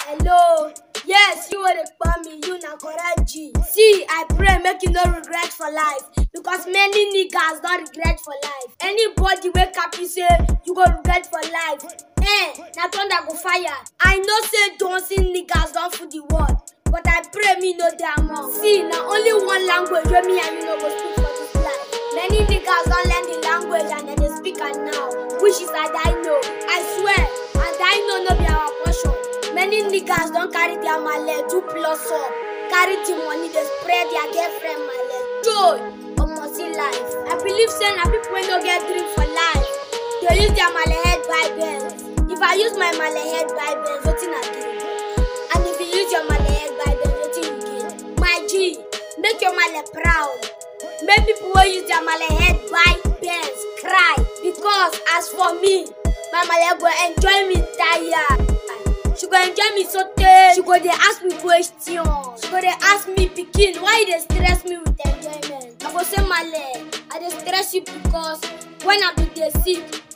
hello yes you wey dey call me you na correct g see i pray make you no regret for life because many niggas don regret for life anybody wey happy say you go regret for life eh na thunder go fire i know say dancing niggas don full the world but i pray me no dey among see na only one language wey me and you no go speak for this life many niggas don learn the language and dem dey speak am now which is adaino i swear adaino no be our portion many niggas don carry their male do plus up carry the money dey spread their girlfriend male joy omo see life i believe say na people wey no get dream for life dey use their male head buy benz if i use my male head buy benz wetin i gain and if you use your male head buy benz wetin you gain my g make your male proud make people wey use their male head buy benz cry because as for me my male go enjoy me tire she go enjoy me sotey she go dey ask me question she go dey ask me pikin why you dey stress me with enjoyment i go say male i dey stress you because when i bin dey sick